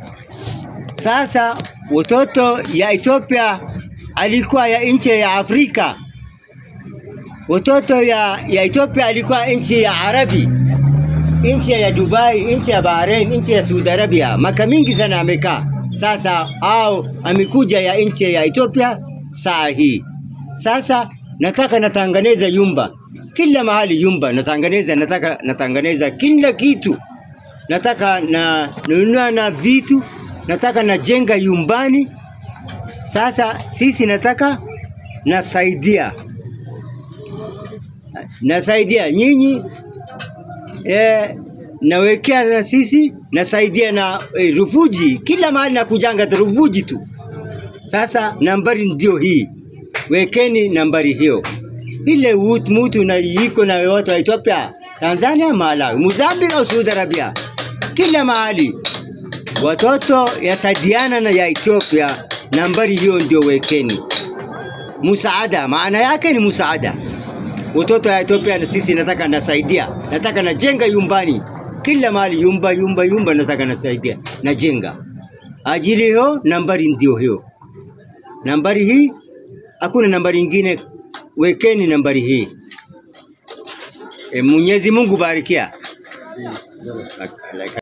Sasa watoto ya Ethiopia alikuwa ya nchi ya Afrika, watoto ya, ya Ethiopia alikuwa nchi ya Arabi, nchi ya Dubai, nchi ya Bahrain, nchi ya Saudi Arabia, maka mingi sana amekaa. Sasa au amekuja ya nchi ya Ethiopia saa hii. Sasa nataka natanganeza yumba kila mahali, yumba natanganeza, nataka natanganeza kila kitu, nataka na nunua na vitu, nataka najenga yumbani. Sasa sisi nataka nasaidia, nasaidia nyinyi eh, nawekea na sisi nasaidia na eh, rufuji kila mahali na kujanga rufuji tu. Sasa nambari ndio hii, wekeni nambari hiyo ile wut mutu na iko na watu wa Ethiopia, Tanzania, Malawi, Mozambique au Saudi Arabia, kila mahali watoto yasaidiana na ya Ethiopia. Nambari hiyo ndio wekeni, musaada. Maana yake ni musaada. Watoto ya Ethiopia na sisi nataka nasaidia, nataka najenga yumbani kila mahali, yumba yumba yumba, nataka nasaidia, najenga ajili hiyo. Nambari ndio hiyo, nambari hii, hakuna nambari ingine wekeni nambari hii. E, Mwenyezi Mungu barikia.